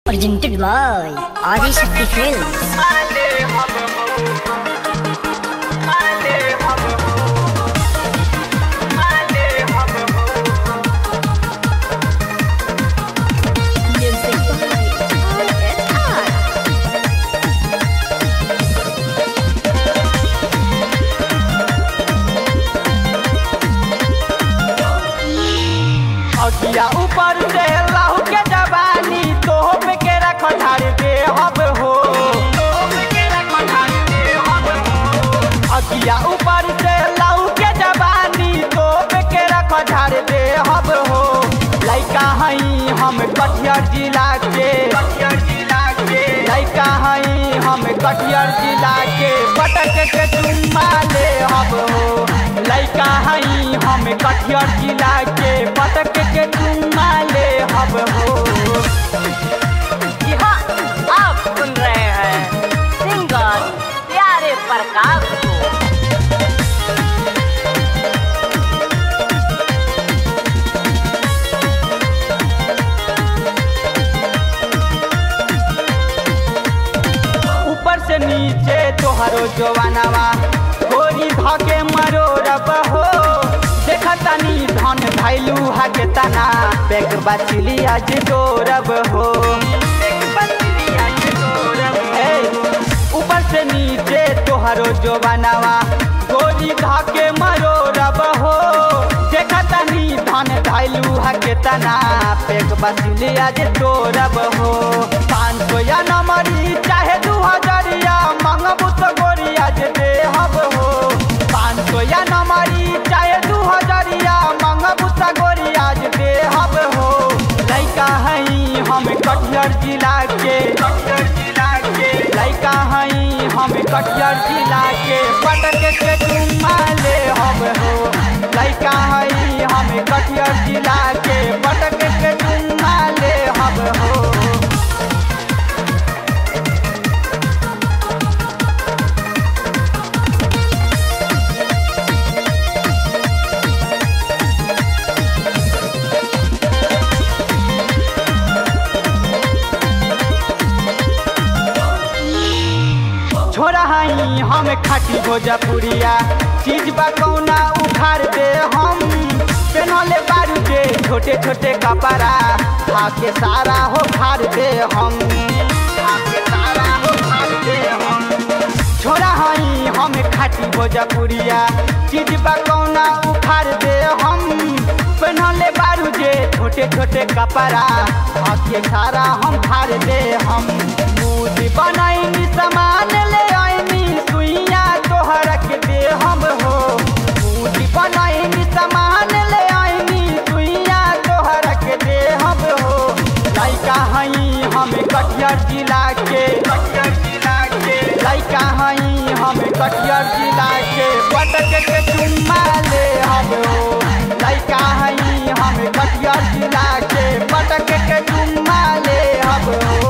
Presented by Adi Shakti Films. Music by RSR. अखिया ऊपर से लहू के जवानी तोहप के रख धार दे हब हो अखिया ऊपर से लहू के जवानी तोहप के रख धार दे हब हो लइका हई हम कटिहार जिला के लइका हई हम कटिहार जिला के पटक के चुम्मा ले हब हो लइका हई हम कटिहार जिला के पटक के चुम्मा ले हब हो जी हाँ आप सुन रहे हैं सिंगर प्यारे प्रकाश को ऊपर से नीचे तोहरो जवानवा गोरी धके मरो रब हो देखतानी धन भैलू हके तना बेग बचली आज गौरव हो हे, ऊपर से नीचे तोहरो जवानवा गोरी धके मरो रब हो देखतानी धन भैलू हके तना बेग बचली आज गौरव हो पाँच सौ या नंबरी चाहे दू हजरिया मंगबू तो गोरिया जे दे हब हो पाँच सौ या नंबरी चाहे दू हजरिया मंगबू तो गोरिया जे दे हब हो लइका हई हम कटिहार जिला के लइका हई हम कटिहार जिला के पटक के चुम्मा ले हम हो लइका हई हम कटिहार जिला के पटक के चुम्मा ले हम हो छोरा हई हम खाटी भोजपुरिया चीज बा कौना उखाड़ दे हम पेनले बारू के छोटे छोटे कपड़ा खाके सारा हो खाड़ दे हम खाके सारा हो खाड़ दे हम छोरा हई हम खाटी भोजपुरिया चीज बा कौना उखाड़ दे हम पेनले बारू जे छोटे छोटे कपड़ा खाके सारा हम खाड़ दे हम मूर्ति बनाई सामान ले आईनी सुइया तोहर के दे हम हो मूर्ति बनाई सामान ले आईनी सुइया तोहर के दे हम हो लइका हई हम कटिहार जिला के लइका हई हम कटिहार जिला के पटक के चुम्मा ले हम हो लइका हई हम कटिहार जिला के पटक के चुम्मा ले हम हो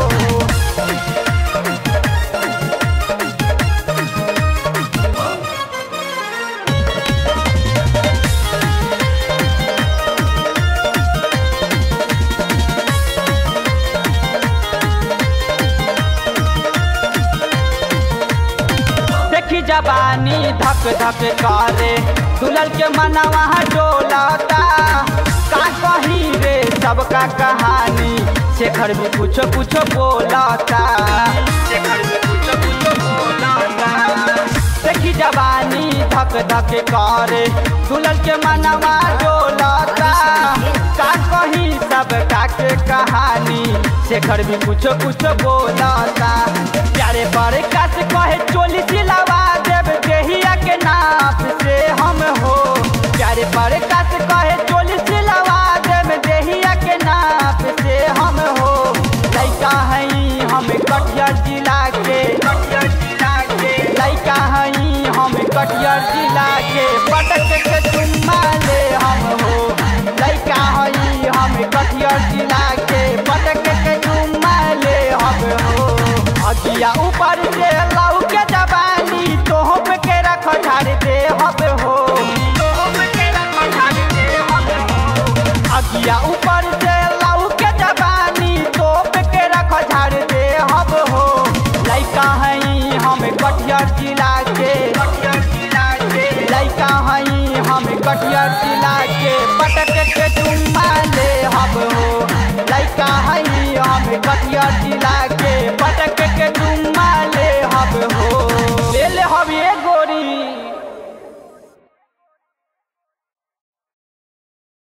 देखी जवानी धक धक करे दुलल के मनवा डोलता का कही रे सबका कहानी शेखर भी कुछ कुछ बोलता शेखर भी कुछ कुछ बोलता देखी जवानी धक धक करे दुलल के मनवा डोलता का कही सबका के कहानी शेखर भी कुछ कुछ बोलता प्यारे पर कस कहे चोली सिलवा देव देहिया के नाप से हम हो प्यारे पर कस कहे चोली सिलवा देव देहिया के नाप से हम हो लइका हई हम कटिहार जिला के लइका हई हम कटिहार जिला के पटक के चुम्मा ले हम हो लइका हई हम कटिहार जिला के पटक के चुम्मा ले हम हो अगिया ऊपर से लऊ के जवानी तोहप के रख झाड़ दे हब हो अगिया ऊपर से लऊ के जवानी तोप के रख कटिया जिला के पटक के चुम्मा